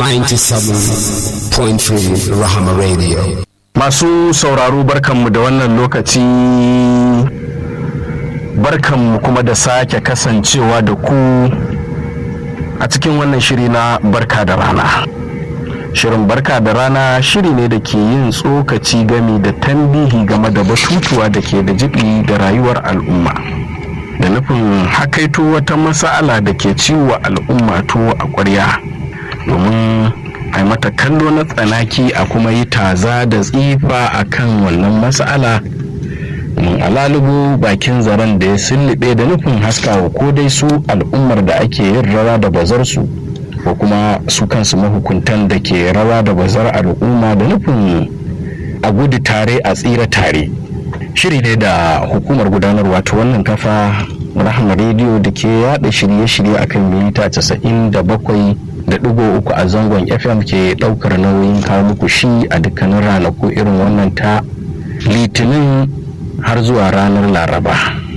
97.3 Rahama Radio. Masu sauraro barkanmu da wannan lokaci barkanmu kuma da sake kasancewa da ku a cikin wannan shiri na barka da rana. Shirin barka da rana shiri ne da ke yin tsokaci gami da tambihi game da batutuwa da ke da jibi da rayuwar al'umma. Da nufin hakaito wata masa'ala da ke ciwo al'umma to a ƙwarya domin a mata kallo na tsanaki a kuma yi taza da tsifa a kan wannan mas'ala mun alalubu bakin zaren da ya sullube da nufin haskawa ko dai su al'ummar da ake yin rawa da bazarsu ko kuma su kansu mahukuntan da ke rawa da bazar al'umma da nufin a gudu tare a tsira tare shiri ne da hukumar gudanarwa ta wannan kafa rahama rediyo da ke yada shirye-shirye akan milita 97 da ɗigo uku a zangon fm ke ɗaukar nauyin kawo muku shi a dukkanin ranaku irin wannan ta litinin har zuwa ranar laraba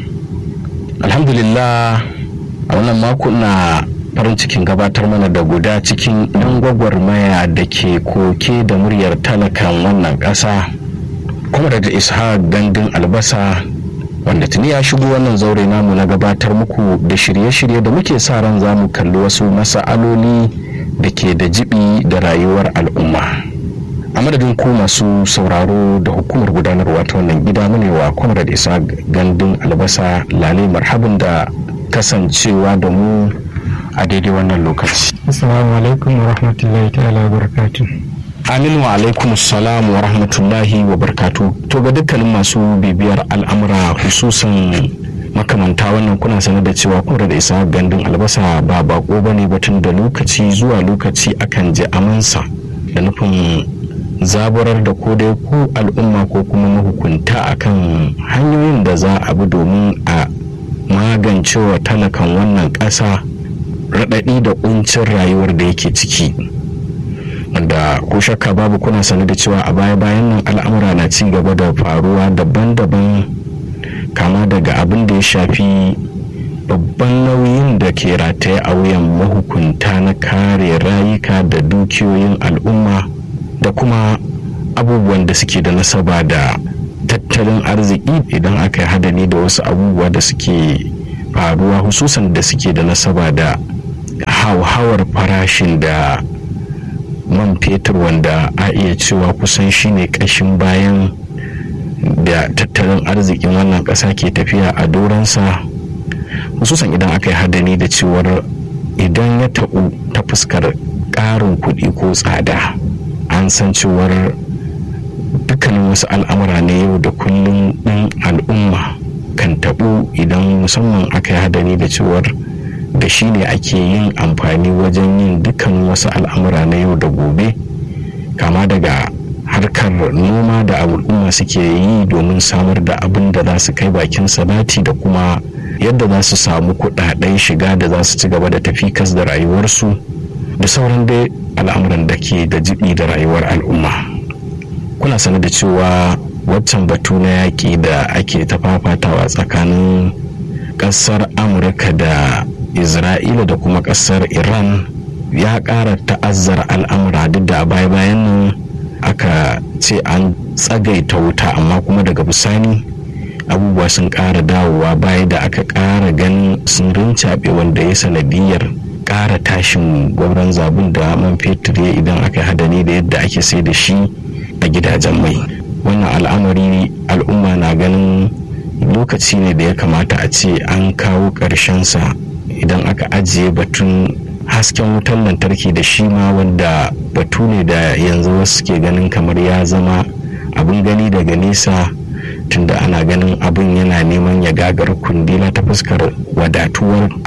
alhamdulillah a wannan mako na farin cikin gabatar mana da guda cikin ɗan gwagwarmaya da ke koke da muryar talakan wannan ƙasa kuma da ishaq gandun albasa wanda tuni ya shigo wannan zaure namu na gabatar muku da shirye-shirye da muke sa ran za mu kalli wasu masa'aloli da ke da jibi da rayuwar al'umma a madadin ku masu sauraro da hukumar gudanarwa ta wannan gida munewa kwamrar isa gandun albasa lale marhabin da kasancewa da mu a daidai wannan lokaci assalamu alaikum wa rahmatullahi ta'ala wa barakatuh aminu wa alaikum salam wa rahmatullahi wa barkatu to ga dukkanin masu bibiyar al'amura hususan makamanta wannan kuna sanar da cewa kura da isa gandun albasa ba bako ba ne batun da lokaci zuwa lokaci akan ji amansa da nufin zaburar da ko dai ku al'umma ko kuma mahukunta akan hanyoyin da za a bi domin a magance wa talakan wannan ƙasa raɗaɗi da ƙuncin rayuwar da yake ciki wanda ko shakka babu kuna sane da cewa a baya bayan nan al'amura na ci gaba da faruwa daban-daban kama daga abin da ya shafi babban nauyin da ke rataye a wuyan mahukunta na kare rayuka da dukiyoyin al'umma da kuma abubuwan da suke da nasaba da tattalin arziki idan aka yi hadani da wasu abubuwa da suke faruwa hususan da suke da nasaba da hauhawar farashin da man fetur wanda a iya cewa kusan shine kashin bayan da tattalin arzikin wannan ƙasa ke tafiya a doransa hususan idan aka yi hadani da cewar idan ya taɓu ta fuskar ƙarin kuɗi ko tsada an san cewar dukkanin wasu al'amura ne yau da kullum ɗin al'umma kan taɓu idan musamman aka yi hadani da cewar da shi ne ake yin amfani wajen yin dukkan wasu al'amura na yau da gobe kama daga harkar noma da al'umma suke yi domin samar da abin da za su kai bakin salati da kuma yadda za su samu kudaden shiga da za su ci gaba da tafi kas da rayuwarsu da sauran dai al'amuran da ke da jibi da rayuwar al'umma kuna sane da cewa waccan batu na yaƙi da ake ta fafatawa tsakanin ƙasar amurka da isra'ila da kuma kasar iran ya ƙara ta'azzara al'amura duk da baya bayan nan aka ce an tsagaita wuta amma kuma daga bisani abubuwa sun ƙara dawowa baya da aka ƙara ganin sun rincaɓe wanda ya sanadiyar ƙara tashin gwauron zabun da man fetur ya idan aka hadani da yadda ake sai da shi a gidajen mai wannan al'amari al'umma na ganin lokaci ne da ya kamata a ce an kawo ƙarshensa idan aka ajiye batun hasken wutar lantarki da shi ma wanda batu ne da yanzu wasu ke ganin kamar ya zama abin gani daga nesa tunda ana ganin abin yana neman ya gagar kundila ta fuskar wadatuwar